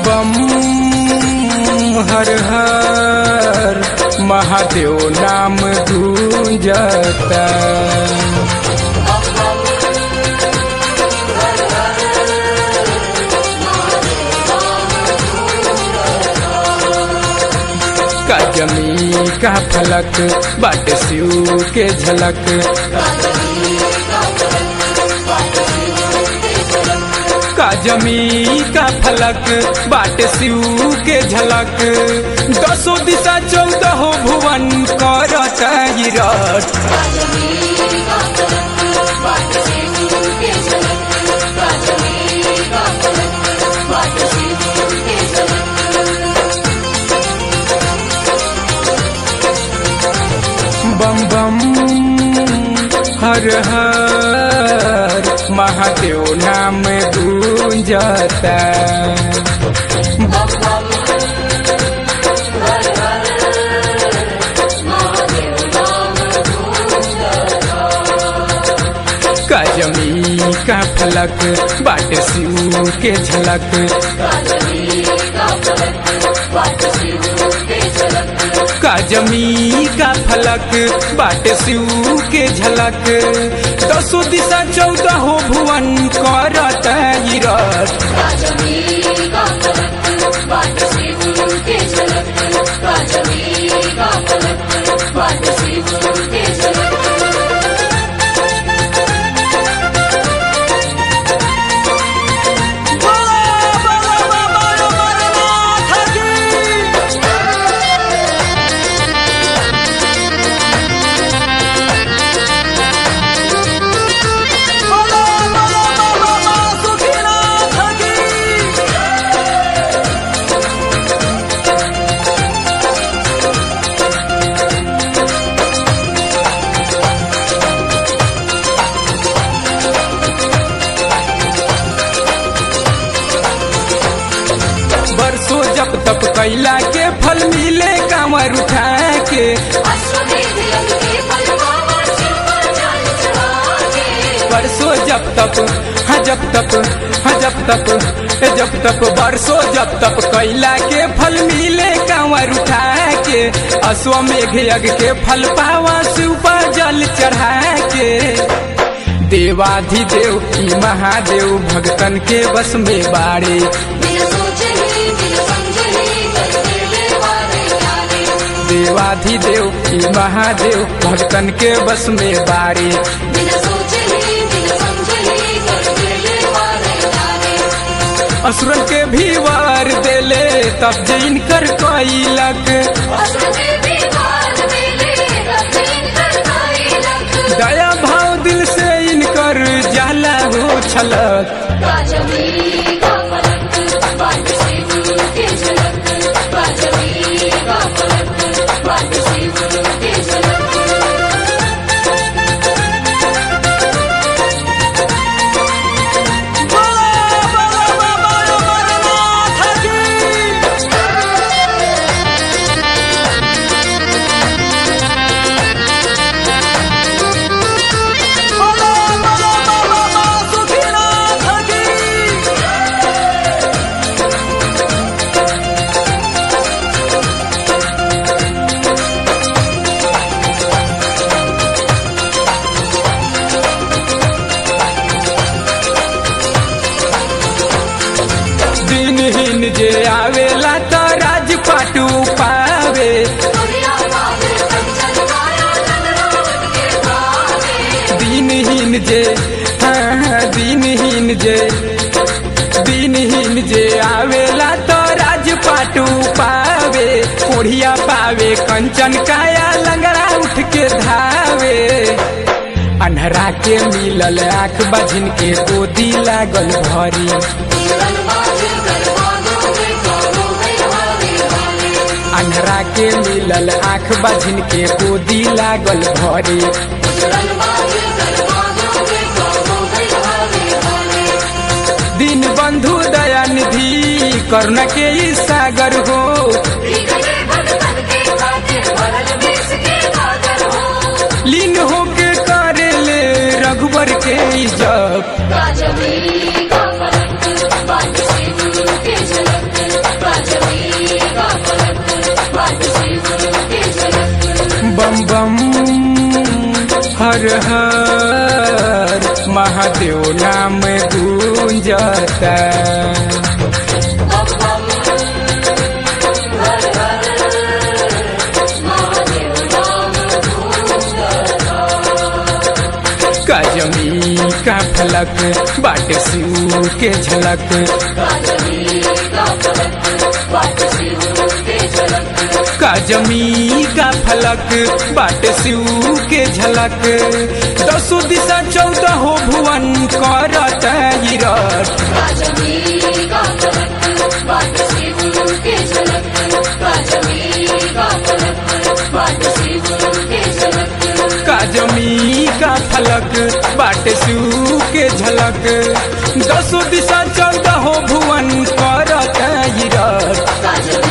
बम हर हर महादेव नाम गूंजता का जमी का फलक बाट शिव के झलक का जमी का फलक बाट शिव के झलक दसो दिशा चौदह भुवन करत ही रथ बम बम हर हर महादेव नाम गूंजता का जमी का फलक बाट शिव के झलक का जमी का फलक बाट शिव के झलक दसो दिशा चौदह भुवन करत ही रथ बरसों जब तप कैला के फल मिले कांवर उठा के बरसों जब तप हाँ जब तप हाँ जब तप हे जब तप बरसों जब तप कैला के फल मिले कांवर उठा के अश्वमेघ यज्ञ के फल पावा शिव पर जल चढ़ा के देवाधिदेव की महादेव भक्तन के बस में बाड़े देवाधिदेव की महादेव भक्तन के बस में बाड़े असुरन के भी वार देले तब जैन कर कैलक दया भाव दिल से इनकर जाला हो छलक दिनहीन जे आवेला तो राजपाटू पावे दिनहीन जे हाँ हाँ, दिनहीन जे दिनहीन जे आवेला तो राजपाटू पावे कोढ़िया पावे कंचन काया लंगड़ा उठ के धावे अन्हरा के मिलल आंख बझिन के गोदी लागल भरी अन्हरा के मिलल आंख बझिन के गोदी लागल भरी दिन बंधु दया निधि करुणा के ई सागर हो लीन होके करे ले रघुबर के ई जप राजवीर का फलक बात से गुरु के झलक हर हर महादेव नाम गूंजता काजमी का फलक बाट शिव के झलक काजमी का फलक बाट शिव के झलक दसो दिशा चौदह हो भुवन करत रट काजमी का फलक बाट शिव के झलक दसो दिशा चौदह हो भुवन करत रट